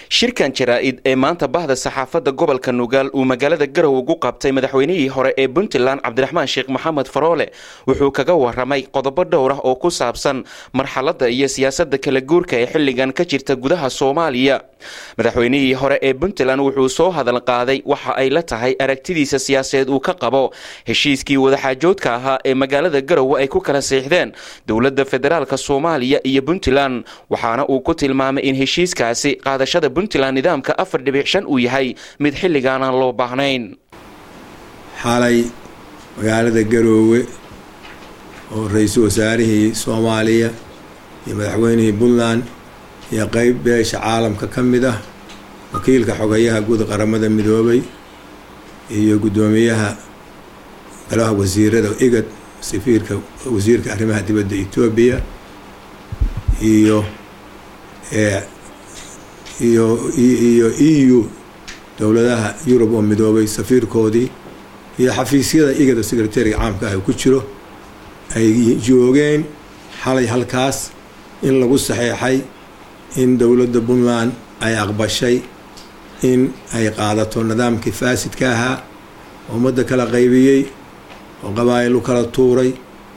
shirkan jaraa-id ee maanta bahda saxaafadda gobolka nugaal uu magaalada garow ugu qabtay madaxweynihii hore ee puntland cabdiraxmaan sheekh maxamed faroole wuxuu kaga waramay qodobo dhowr ah oo ku saabsan marxaladda iyo siyaasadda kala guurka ee xilligan ka jirta gudaha soomaaliya madaxweynihii hore ee puntland wuxuu soo hadal qaaday waxa ay la tahay aragtidiisa siyaasadeed uu ka qabo heshiiskii wadaxaajoodka ahaa ee magaalada garowe ay ku kala siixdeen dowladda federaalka soomaaliya iyo puntland waxaana uu ku tilmaamay in heshiiskaasi qaadashada puntland nidaamka afar dhibic shan uu yahay mid xilligaan aan loo baahnayn xalay magaalada garoowe oo ra-iisul wasaarihii soomaaliya iyo madaxweynihii puntland iyo qeyb beesha caalamka ka mid ah wakiilka xogayaha guud qaramada midoobay iyo guddoomiyaha golaha wasiirada igad safiirka wasiirka arrimaha dibadda etoobiya iyo iyo iyo e u dowladaha yurub oo midoobay safiirkoodii iyo xafiisyada igada secretariga caamka ah ku jiro ay joogeen xalay halkaas in lagu saxeexay in dowladda puntland ay aqbashay in ay qaadato nidaamkii faasidka ahaa ummadda kala qaybiyey oo qabaa'il u kala tuuray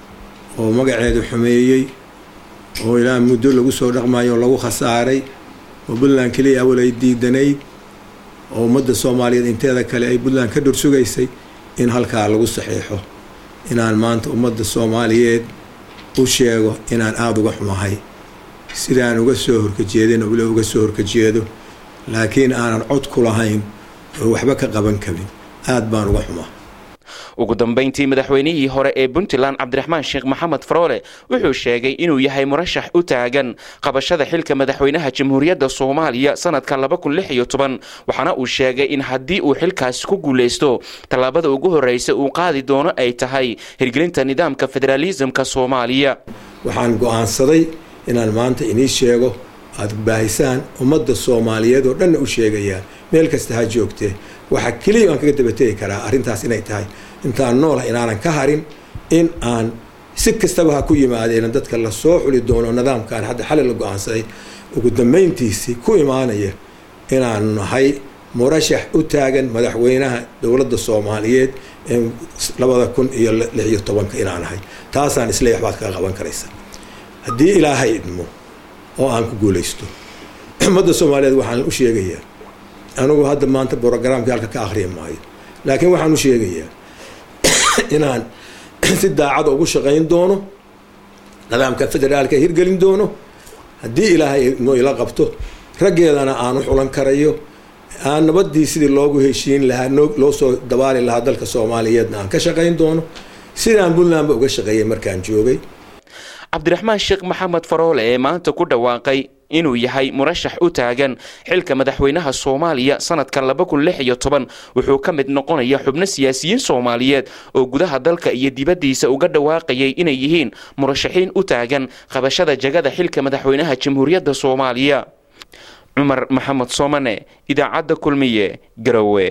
oo magaceedu xumeeyey oo ilaa muddo lagu soo dhaqmayo oo lagu khasaaray oo puntland keliya awal ay diidanayd oo ummadda soomaaliyeed inteeda kale ay puntland ka dhursugaysay in halkaa lagu saxiixo inaan maanta ummadda soomaaliyeed u sheego inaan aada uga xumahay sidaan uga soo horkajeedin ule uga soo horkajeedo laakiin aanan cod ku lahayn oo waxba ka qaban karin aada baan uga xumaa ugu dambeyntii madaxweynihii hore ee puntland cabdiraxmaan sheekh maxamed faroole wuxuu sheegay inuu yahay murashax u taagan qabashada xilka madaxweynaha jamhuuriyadda soomaaliya sanadka laba kun lix iyo toban waxaana uu sheegay in haddii uu xilkaasi ku guuleysto tallaabada ugu horreysa uu qaadi doono ay tahay hirgelinta nidaamka federaalisamka soomaaliya waxaan go-aansaday inaan maanta inii sheego aada baahisaan ummadda soomaaliyeed oo dhanna u sheegayaa meel kasta ha joogtee waxaa keliya aan kaga dabategi karaa arrintaas inay tahay intaan noolah inaanan ka harin in aan si kastaba ha ku yimaadeen dadka lasoo xuli doono nidaamkan hadda xali la go-aansaday ugu dambeyntiisii ku imaanaya inaan nahay murashax u taagan madaxweynaha dowladda soomaaliyeed ee labada kun iyo lix iyo tobanka inaan nahay taasaan isleey waxbaad kaga qaban karaysa haddii ilaahay idmo oo aan ku guulaysto ummadda soomaaliyeed waxaan u sheegayaa anigu hadda maanta brogramkii halka ka akhriya maayo laakiin waxaan u sheegayaa inaan si daacada ugu shaqayn doono nidaamka federaalka hirgelin doono haddii ilaahay noo ila qabto raggeedana aan u xulan karayo aan nabadii sidii loogu heshiin lahaa loo soo dabaali lahaa dalka soomaaliyeedna aan ka shaqayn doono sidaan puntlandba uga shaqeeyay markaan joogay cabdiraxmaan sheekh maxamed faroole ee maanta ku dhawaaqay inuu yahay murashax u taagan xilka madaxweynaha soomaaliya sanadka laba kun lix iyo toban wuxuu ka mid noqonaya xubno siyaasiyiin soomaaliyeed oo gudaha dalka iyo dibaddiisa uga dhawaaqayay inay yihiin murashaxiin u taagan qabashada jagada xilka madaxweynaha jamhuuriyadda soomaaliya cumar maxamed soomane idaacadda kulmiye garowe